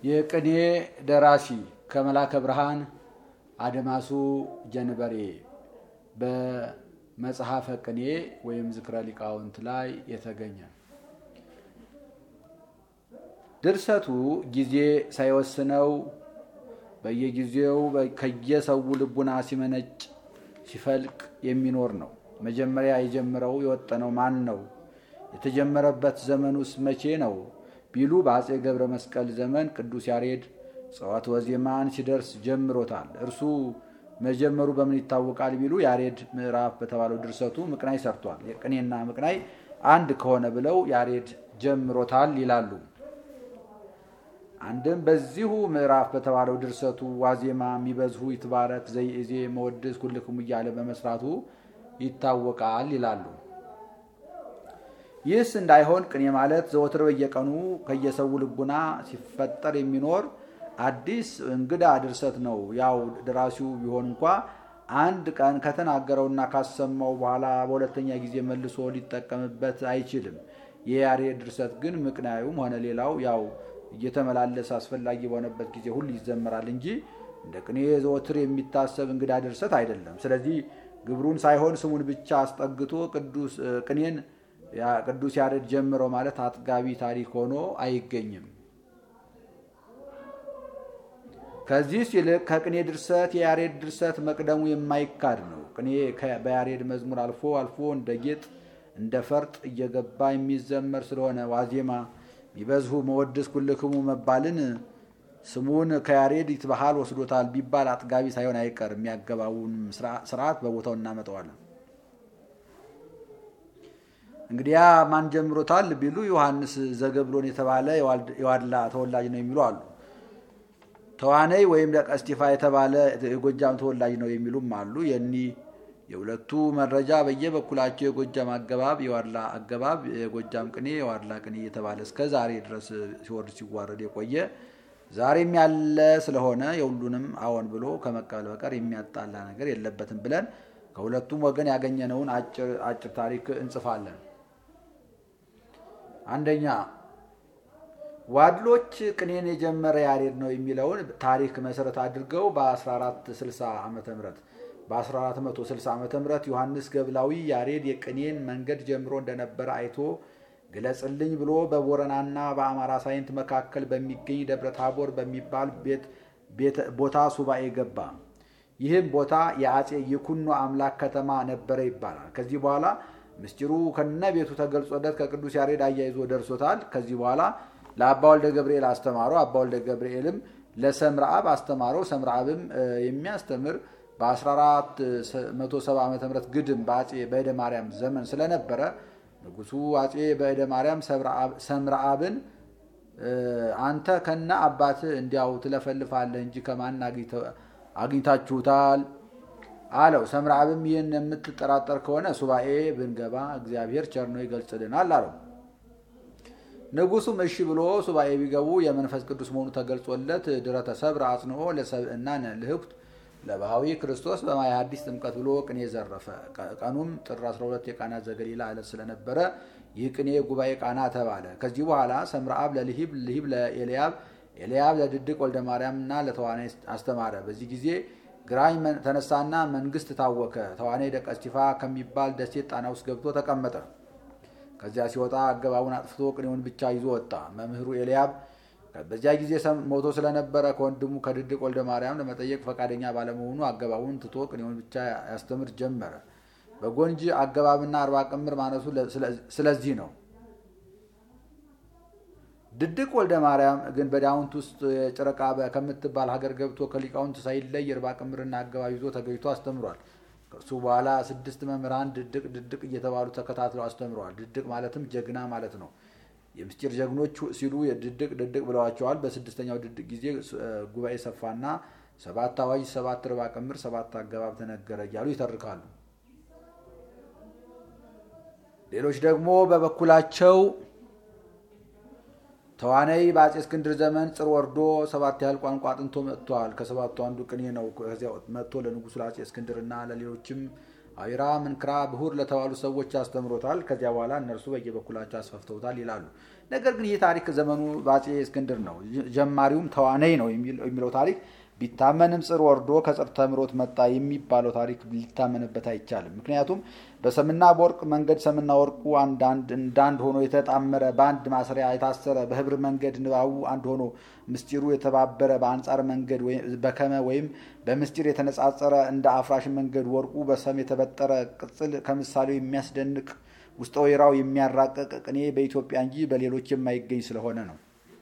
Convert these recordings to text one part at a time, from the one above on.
የቅኔ ደራሲ ከመላከ ብርሃን አድማሱ ጀንበሬ በመጽሐፈ ቅኔ ወይም ዝክረ ሊቃውንት ላይ የተገኘ ድርሰቱ ጊዜ ሳይወስነው በየጊዜው ከየሰው ልቡና ሲመነጭ ሲፈልቅ የሚኖር ነው። መጀመሪያ የጀመረው የወጠነው ማን ነው? የተጀመረበት ዘመኑስ መቼ ነው ቢሉ በአጼ ገብረ መስቀል ዘመን ቅዱስ ያሬድ ጸዋት ወዜማን ሲደርስ ጀምሮታል። እርሱ መጀመሩ በምን ይታወቃል ቢሉ ያሬድ ምዕራፍ በተባለው ድርሰቱ ምቅናይ ሰርቷል። የቅኔና ምቅናይ አንድ ከሆነ ብለው ያሬድ ጀምሮታል ይላሉ። አንድም በዚሁ ምዕራፍ በተባለው ድርሰቱ ዋዜማ የሚበዝሁ ይትባረክ ዘይእዜ መወድስ ኩልክሙ እያለ በመስራቱ ይታወቃል ይላሉ። ይህስ እንዳይሆን ቅኔ ማለት ዘወትር በየቀኑ ከየሰው ልቡና ሲፈጠር የሚኖር አዲስ እንግዳ ድርሰት ነው። ያው ደራሲው ቢሆን እንኳ አንድ ቀን ከተናገረውና ካሰማው በኋላ በሁለተኛ ጊዜ መልሶ ሊጠቀምበት አይችልም። የያሬድ ድርሰት ግን ምቅናዩም ሆነ ሌላው ያው እየተመላለሰ አስፈላጊ በሆነበት ጊዜ ሁሉ ይዘመራል እንጂ እንደ ቅኔ ዘወትር የሚታሰብ እንግዳ ድርሰት አይደለም። ስለዚህ ግብሩን ሳይሆን ስሙን ብቻ አስጠግቶ ቅኔን ቅዱስ ያሬድ ጀምረው ማለት አጥጋቢ ታሪክ ሆኖ አይገኝም። ከዚህ ይልቅ ከቅኔ ድርሰት የያሬድ ድርሰት መቅደሙ የማይካድ ነው። ቅኔ በያሬድ መዝሙር አልፎ አልፎ እንደ ጌጥ እንደ ፈርጥ እየገባ የሚዘመር ስለሆነ ዋዜማ ቢበዝሁ መወድስ ኩልክሙ መባልን ስሙን ከያሬድ ይትባሃል ወስዶታል ቢባል አጥጋቢ ሳይሆን አይቀርም። የሚያገባውን ስርዓት በቦታው እናመጣዋለን። እንግዲያ ማን ጀምሮታል ቢሉ ዮሐንስ ዘገብሎን የተባለ የዋድላ ተወላጅ ነው የሚሉ አሉ። ተዋነይ ወይም ለቀስጢፋ የተባለ የጎጃም ተወላጅ ነው የሚሉም አሉ። የኒ የሁለቱ መረጃ በየበኩላቸው የጎጃም አገባብ የዋድላ አገባብ፣ የጎጃም ቅኔ የዋድላ ቅኔ የተባለ እስከ ዛሬ ድረስ ሲወርድ ሲዋረድ የቆየ ዛሬም ያለ ስለሆነ የሁሉንም አዎን ብሎ ከመቀበል በቀር የሚያጣላ ነገር የለበትም ብለን ከሁለቱም ወገን ያገኘነውን አጭር ታሪክ እንጽፋለን። አንደኛ ዋድሎች ቅኔን የጀመረ ያሬድ ነው የሚለውን ታሪክ መሰረት አድርገው በ1460 ዓ ም በ1460 ዓ ም ዮሐንስ ገብላዊ ያሬድ የቅኔን መንገድ ጀምሮ እንደነበረ አይቶ ግለጽልኝ ብሎ በቦረናና በአማራ ሳይንት መካከል በሚገኝ ደብረ ታቦር በሚባል ቦታ ሱባኤ ገባ። ይህም ቦታ የአጼ ይኩኖ አምላክ ከተማ ነበረ ይባላል። ከዚህ በኋላ ምስጢሩ ከነ ቤቱ ተገልጾለት ከቅዱስ ያሬድ አያይዞ ደርሶታል። ከዚህ በኋላ ለአባ ወልደ ገብርኤል አስተማረው። አባ ወልደ ገብርኤልም ለሰምረአብ አስተማረው። ሰምረአብም የሚያስተምር በ1470 ዓ ም ግድም በአጼ በእደ ማርያም ዘመን ስለነበረ ንጉሱ አጼ በእደ ማርያም ሰምረአብን አንተ ከነ አባት እንዲያው ትለፈልፋለህ እንጂ ከማን አግኝታችሁታል አለው። ሰምረአብም ይህን የምትጠራጠር ከሆነ ሱባኤ ብንገባ እግዚአብሔር ቸር ነው ይገልጽልናል አለው። ንጉሱም እሺ ብሎ ሱባኤ ቢገቡ የመንፈስ ቅዱስ መሆኑ ተገልጾለት ድረተ ሰብር አጽንኦ ለሰብእና ልህኩት ለባህዊ ክርስቶስ በማየ ሐዲስ ጥምቀት ብሎ ቅኔ ዘረፈ። ቀኑም ጥር 12 የቃና ዘገሊላ ዕለት ስለነበረ ይህ ቅኔ ጉባኤ ቃና ተባለ። ከዚህ በኋላ ሰምረአብ ለልሂብ፣ ልሂብ ለኤልያብ፣ ኤልያብ ለድድቅ ወልደ ማርያምና ለተዋናይ አስተማረ። በዚህ ጊዜ ግራኝ ተነሳና መንግስት ታወከ። ተዋናይ ደቀስቲፋ ከሚባል ደሴት ጣና ውስጥ ገብቶ ተቀመጠ። ከዚያ ሲወጣ አገባቡን አጥፍቶ ቅኔውን ብቻ ይዞ ወጣ። መምህሩ ኤልያብ በዚያ ጊዜ ሞቶ ስለነበረ ከወንድሙ ከድድቅ ወልደ ማርያም ለመጠየቅ ፈቃደኛ ባለመሆኑ አገባቡን ትቶ ቅኔውን ብቻ ያስተምር ጀመረ። በጎንጂ አገባብና አርባ ቅምር ማነሱ ስለዚህ ነው። ድድቅ ወልደ ማርያም ግን በዳውንት ውስጥ ጭረቃ ከምትባል ሀገር ገብቶ ከሊቃውንት ሳይለይ አርባ ቅምርና አገባብ ይዞ ተገኝቶ አስተምሯል። ከእርሱ በኋላ ስድስት መምህራን ድድቅ ድድቅ እየተባሉ ተከታትለው አስተምረዋል። ድድቅ ማለትም ጀግና ማለት ነው። የምስጢር ጀግኖች ሲሉ ድድቅ ድድቅ ብለዋቸዋል። በስድስተኛው ድድቅ ጊዜ ጉባኤ ሰፋና ሰባት አዋጅ፣ ሰባት ርባ ቅምር፣ ሰባት አገባብ ተነገረ እያሉ ይተርካሉ። ሌሎች ደግሞ በበኩላቸው ተዋነይ በአጼ እስክንድር ዘመን ጽር ወርዶ ሰባት ያህል ቋንቋ አጥንቶ መጥቷል። ከሰባቱ አንዱ ቅኔ ነው። ከዚያ መጥቶ ለንጉሱ ለአጼ እስክንድርና ለሌሎችም አዊራ፣ ምንክራ፣ ብሁር ለተባሉ ሰዎች አስተምሮታል። ከዚያ በኋላ እነርሱ በየበኩላቸው አስፈፍተውታል ይላሉ። ነገር ግን ይህ ታሪክ ዘመኑ በአፄ እስክንድር ነው። ጀማሪውም ተዋነይ ነው የሚለው ታሪክ ቢታመንም ጽር ወርዶ ከጽር ተምሮት መጣ የሚባለው ታሪክ ሊታመንበት አይቻልም። ምክንያቱም በሰምና በወርቅ መንገድ ሰምና ወርቁ እንዳንድ ሆኖ የተጣመረ በአንድ ማሰሪያ የታሰረ በህብር መንገድ ንባቡ አንድ ሆኖ ምስጢሩ የተባበረ በአንጻር መንገድ በከመ ወይም በምስጢር የተነጻጸረ እንደ አፍራሽ መንገድ ወርቁ በሰም የተበጠረ ቅጽል ከምሳሌው የሚያስደንቅ ውስጠ ወይራው የሚያራቀቅ ቅኔ በኢትዮጵያ እንጂ በሌሎች የማይገኝ ስለሆነ ነው።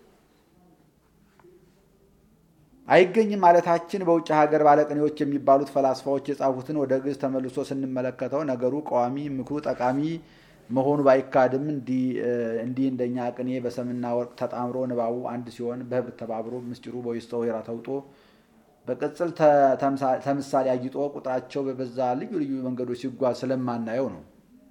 አይገኝም ማለታችን በውጭ ሀገር ባለቅኔዎች የሚባሉት ፈላስፋዎች የጻፉትን ወደ ግዕዝ ተመልሶ ስንመለከተው ነገሩ ቀዋሚ፣ ምክሩ ጠቃሚ መሆኑ ባይካድም እንዲህ እንደኛ ቅኔ በሰምና ወርቅ ተጣምሮ ንባቡ አንድ ሲሆን በህብር ተባብሮ ምስጢሩ በውስጠ ወይራ ተውጦ በቅጽል ተምሳሌ አጊጦ ቁጥራቸው በበዛ ልዩ ልዩ መንገዶች ሲጓዝ ስለማናየው ነው።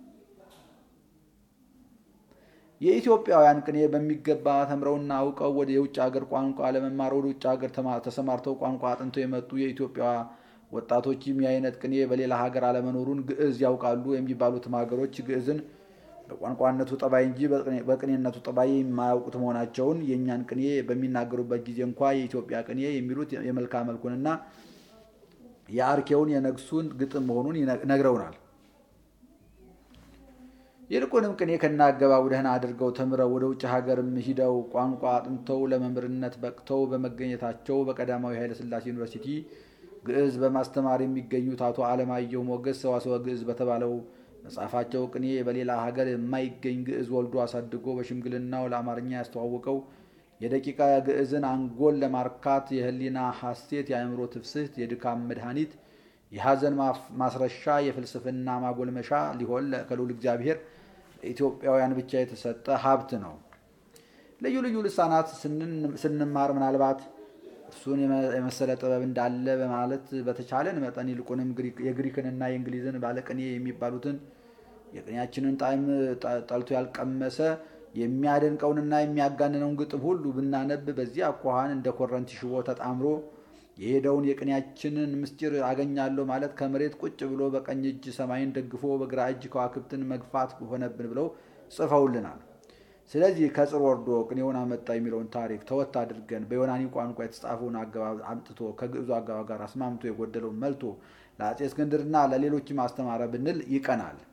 የኢትዮጵያውያን ቅኔ በሚገባ ተምረውና አውቀው ወደ የውጭ ሀገር ቋንቋ ለመማር ወደ ውጭ ሀገር ተሰማርተው ቋንቋ አጥንተው የመጡ የኢትዮጵያ ወጣቶችም የአይነት ቅኔ በሌላ ሀገር አለመኖሩን ግዕዝ ያውቃሉ የሚባሉትም ሀገሮች ግዕዝን በቋንቋነቱ ጠባይ እንጂ በቅኔነቱ ጠባይ የማያውቁት መሆናቸውን የእኛን ቅኔ በሚናገሩበት ጊዜ እንኳ የኢትዮጵያ ቅኔ የሚሉት የመልካ መልኩንና የአርኬውን የነግሱን ግጥም መሆኑን ነግረውናል። ይልቁንም ቅኔ ከናገባቡ ደህና አድርገው ተምረው ወደ ውጭ ሀገርም ሂደው ቋንቋ አጥንተው ለመምህርነት በቅተው በመገኘታቸው በቀዳማዊ ኃይለሥላሴ ዩኒቨርሲቲ ግዕዝ በማስተማር የሚገኙት አቶ አለማየሁ ሞገስ ሰዋስወ ግዕዝ በተባለው መጽሐፋቸው ቅኔ በሌላ ሀገር የማይገኝ ግዕዝ ወልዶ አሳድጎ በሽምግልናው ለአማርኛ ያስተዋወቀው የደቂቃ ግዕዝን አንጎል ለማርካት የህሊና ሐሴት፣ የአእምሮ ትፍስህት፣ የድካም መድኃኒት፣ የሐዘን ማስረሻ፣ የፍልስፍና ማጎልመሻ ሊሆን ከልዑል እግዚአብሔር ለኢትዮጵያውያን ብቻ የተሰጠ ሀብት ነው። ልዩ ልዩ ልሳናት ስንማር ምናልባት እሱን የመሰለ ጥበብ እንዳለ በማለት በተቻለን መጠን ይልቁንም የግሪክንና የእንግሊዝን ባለቅኔ የሚባሉትን የቅኔያችንን ጣዕም ጠልቶ ያልቀመሰ የሚያደንቀውንና የሚያጋንነውን ግጥም ሁሉ ብናነብ በዚህ አኳኋን እንደ ኮረንቲ ሽቦ ተጣምሮ የሄደውን የቅኔያችንን ምስጢር አገኛለሁ ማለት ከመሬት ቁጭ ብሎ በቀኝ እጅ ሰማይን ደግፎ በግራ እጅ ከዋክብትን መግፋት ሆነብን ብለው ጽፈውልናል። ስለዚህ ከጽር ወርዶ ቅኔውን አመጣ የሚለውን ታሪክ ተወት አድርገን በዮናኒ ቋንቋ የተጻፈውን አገባብ አምጥቶ ከግዕዙ አገባብ ጋር አስማምቶ የጎደለውን መልቶ ለአፄ እስክንድርና ለሌሎችም አስተማረ ብንል ይቀናል።